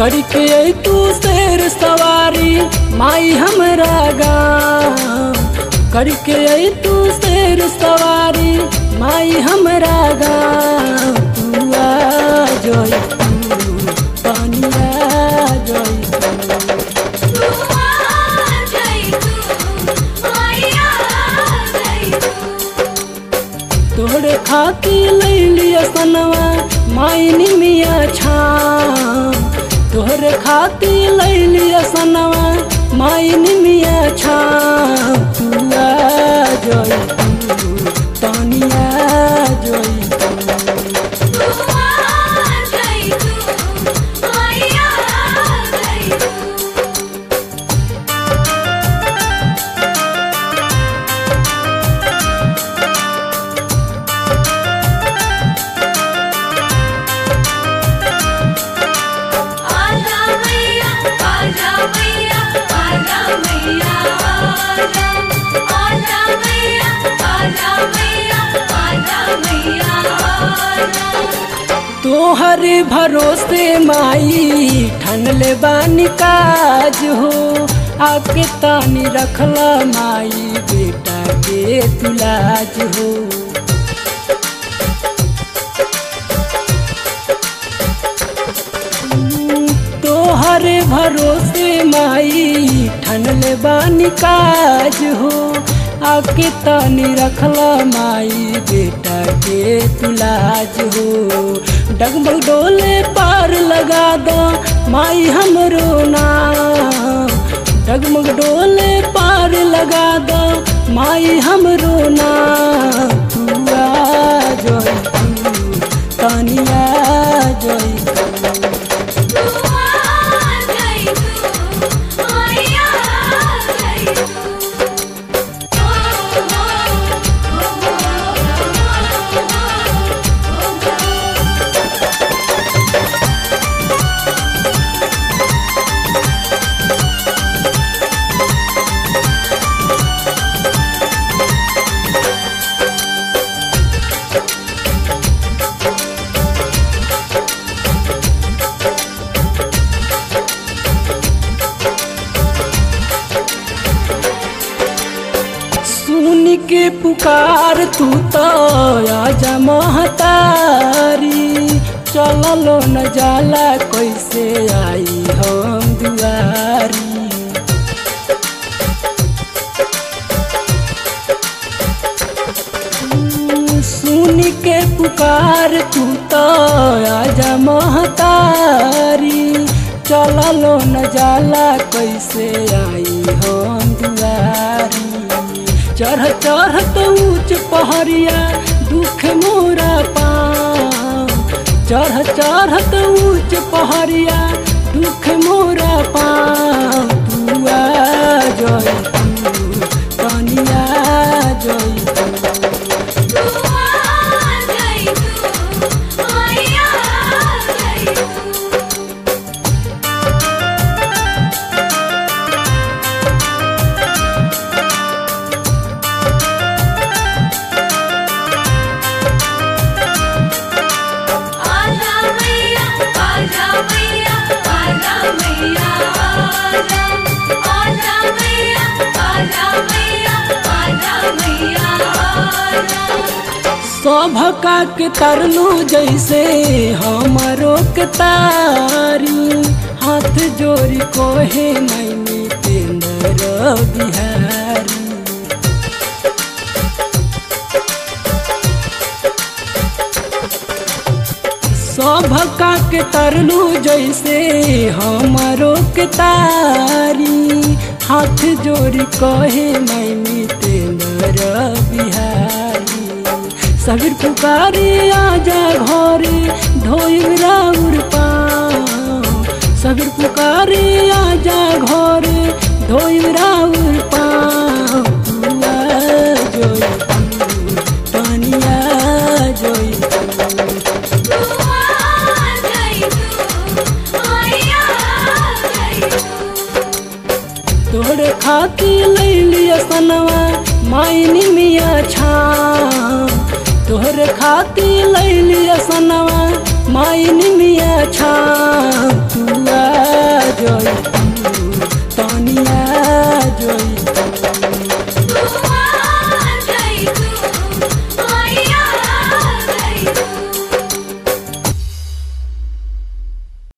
करके आई तू शेर सवारी माई हमरा गाँव करके आई तू शेर सवारी माई हमरा गाँव तू आ जोई तू पानिया जोई तू तू आ जाई तू माया जाई तू तोहरे खाती लैलिया सनवा माई निमिया छाम तोहरे खाती लैलिया सनवा माई निमिया छाम तू आ जोई तू तानिया जोई तू तू आ जाई तू माया जाई तू आजा मैया आजा मैया आजा मैया आजा आजा मैया आजा मैया आजा मैया आजा तोहरे भरोसे माई ठनले बानी काज हो आके तानी रखला माई बेटा के तुलाज हो तोहरे भरोसे माई ठनले बानी काज हो आके तानी रखला माई बेटा के तुलाज हो डगमग डोले पार लगा दो माई हमरो नाम डगमग डोले पार लगा दो माई हमरो नाम तू आ जोई तू तानिया जोई तू तू आ जाई तू माया जाई तू ओ हो सुन के पुकार तू तो आजा महतारी चललो न जाला कैसे आई हम दुआरी सुन के पुकार तू तो आजा महतारी चललो न जाला कैसे आई हम दुआरी चढ़ चढ़ तो ऊंच पहरिया दुख मोरा पाँव चढ़ चढ़ तो ऊंच पहरिया दुख मोरा पाँव तू आ जोई तू तनिया जोई तू तू आ जाई तू माया जाई तू आजा मैया आजा मैया आजा मैया आजा आजा मैया आजा मैया आजा मैया आजा सभका के तरलू जैसे हमरो के तारी हाथ जोड़ी कोहे मैनी तेंद्र बिहारी सभका के तरलू जैसे हमरो के तारी हाथ जोड़ी कहे मैनी तेंद्र बिहारी सबीर पुकारी आजा घरे धोई राउर पाँव सबीर पुकारी आजा घरे धोई राउर पाँव तू आ जोई तू, तनिया जोई तू। तू आ जाई तू माया जाई तू तोहरे खाती लैलिया सनवा माई निमिया छाम तोहरे खाती लैलिया सनवा माई निमिया छाम तू आ जय तू